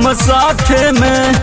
हम साथे में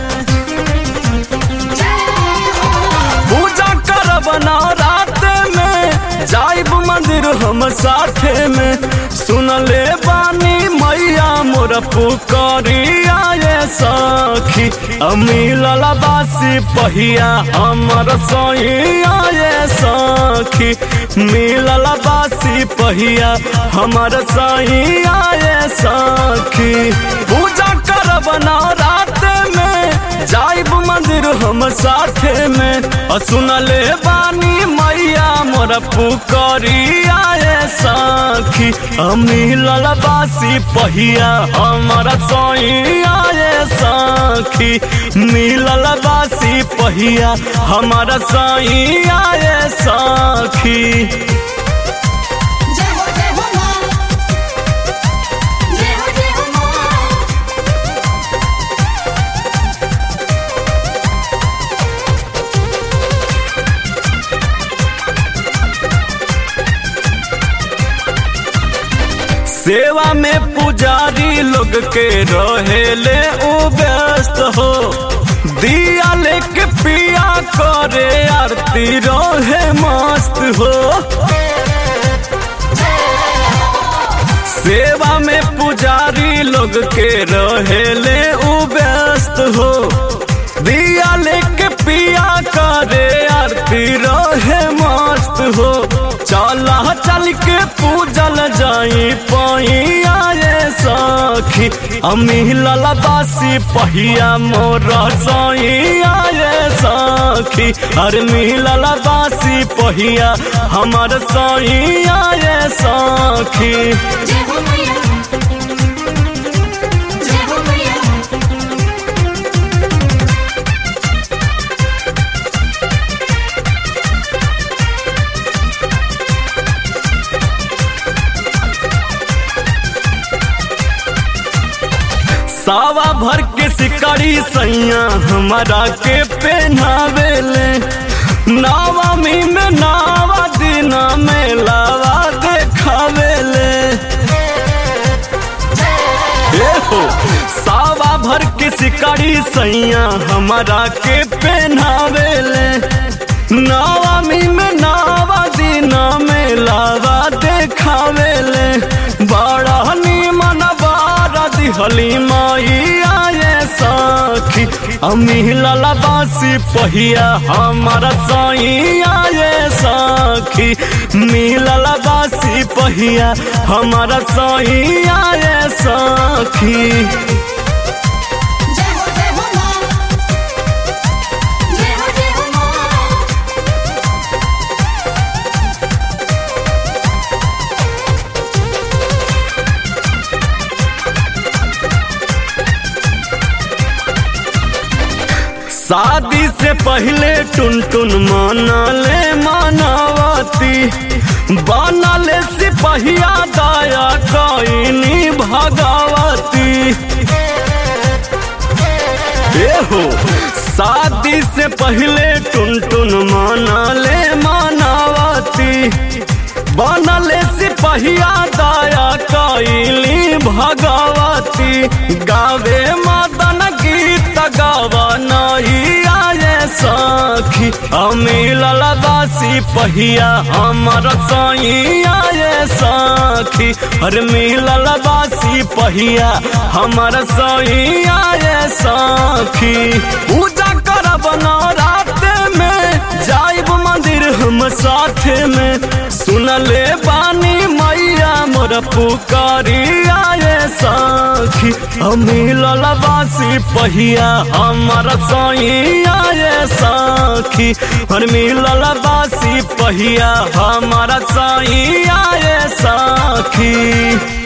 पूजा करब नवरात में जाइब मंदिर हम साथे में सुनले बानी मैया मोर पुकरिया ये सखी अमिलल बासी पहिया हमर सैया ये सखी मिलल बासी पहिया हमर सैया ये सखी पूजा करब नवरात में जाइब मंदिर हम साथे में और सुनले बानी मैया मोर पुकरिया ये सखी अमिलल बासी पहिया हमर सैया ये सखी मिलल बासी पहिया हमर सैया ये सखी जय हो जय हो मां जय हो जय हो मां सेवा में पुजारी लोग के रहेले उ व्यस्त हो दिया लेके पिया करे आरती रहे मस्त हो सेवा में पुजारी लोग के रहेले उ व्यस्त हो दिया लेके पिया करे आरती रहे मस्त हो चला चल के पूजल जाई पैया ये सखी अमिलल बासी पहिया मोर सैया ये सखी अरे मिलल बासी पहिया हमर सैया ये सखी जय हो मैया जय हो मैया सावा भर के सिकड़ी सैया हमारा के पहनावेले नवमी में नावा दिना में लावा देखावेले ए हो सावा भर के सिकड़ी सैया हमारा के पहनावेले नवमी में नावा दिना में लावा देखावेले बड़ा निमन बारा दिहली मैया ये सखी अमिलल बासी पहिया हमारा सैया ये सखी मिलल बासी पहिया हमारा सैया ये सखी जय हो जय हो मां जय हो जय हो मां शादी से पहले टुन टुन मानले मानवती बनले सिपहिया दया कईनी भगवती ए हो शादी से पहले टुन टुन मानले मानवती बनले सिपहिया दया कैली भगवती गावे मदन गीत गावा नहीं आए सखी अमिलल बासी पहिया हमर सैया ये सखी हर मिलल बासी पहिया हमर सैया ये सखी पूजा करब नवरात में जाइब मंदिर हम साथे में सुनले बानी मैया मोर पुकारिया ये सखी अमिलल बासी पहिया हमर सैया ये सखी हर मिलल बासी पहिया हमर सैया ये सखी